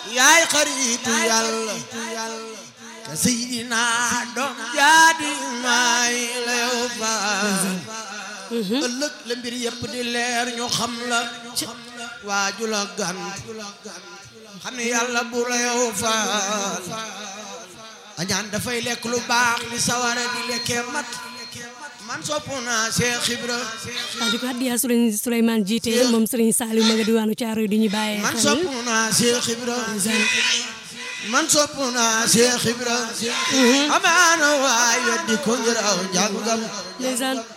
yaay xaritu yàlla ka sayidina doom jaadi maay la yow faal ëllëg la mbir yëpp di leer ñu xam la waaju la gan xam ne yàlla bu la yow faal añaan dafay lekk lu baax li sawara di lekkee mat man sopp naa Cheikh Ibra waaw di ko addiya Sëriñ Souleymane jiite moom Sëriñ Saliou ma nga diwaanu Caaroy di ñu bàyyee man xel sopp naa Cheikh Ibra man sopp naa Cheikh Ibra amaana waay weddi ko ngir aw njàngam ndeysaan